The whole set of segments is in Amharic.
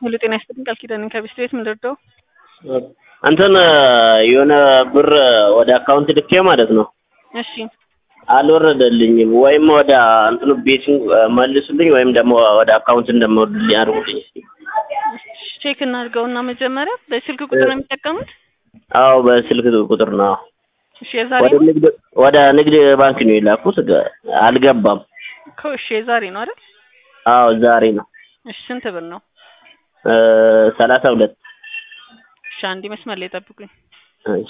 ሙሉ ጤና ይስጥልኝ። ቃል ኪዳን ከቢስት ቤት ምን ልርዳው? እንትን የሆነ ብር ወደ አካውንት ልኬ ማለት ነው እሺ አልወረደልኝም። ወይም ወደ እንትኑ ቤቱን መልሱልኝ ወይም ደግሞ ወደ አካውንት እንደምወርድልኝ አድርጉልኝ እስኪ። ቼክ እናድርገውና መጀመሪያ በስልክ ቁጥር ነው የሚጠቀሙት? አዎ በስልክ ቁጥር ነው። እሺ የዛሬ ወደ ንግድ ወደ ንግድ ባንክ ነው የላኩት፣ ገ- አልገባም። እኮ እሺ የዛሬ ነው አይደል? አዎ ዛሬ ነው እሺ ስንት ብር ነው? ሰላሳ ሁለት እሺ አንዴ መስመር ላይ ጠብቁኝ። እሺ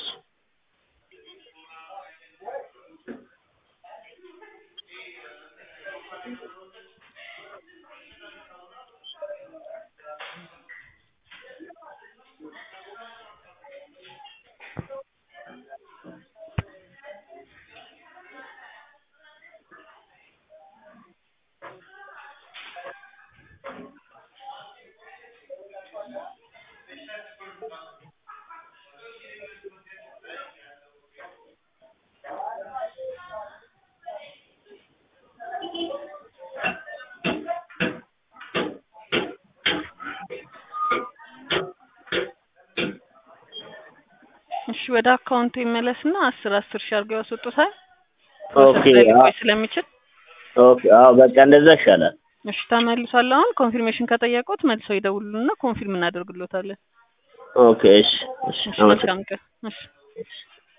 እሺ ወደ አካውንቱ ይመለስና አስር አስር ሺህ አድርገው ያስወጡታል። ኦኬ ሊቆይ ስለሚችል ኦኬ አዎ በቃ እንደዛ ይሻላል። እሺ ተመልሷል። አሁን ኮንፊርሜሽን ከጠየቁት መልሰው ይደውሉልና ኮንፊርም እናደርግሎታለን። ኦኬ እሺ እሺ እሺ አመሰግናለሁ። መልካም ቀን። እሺ እሺ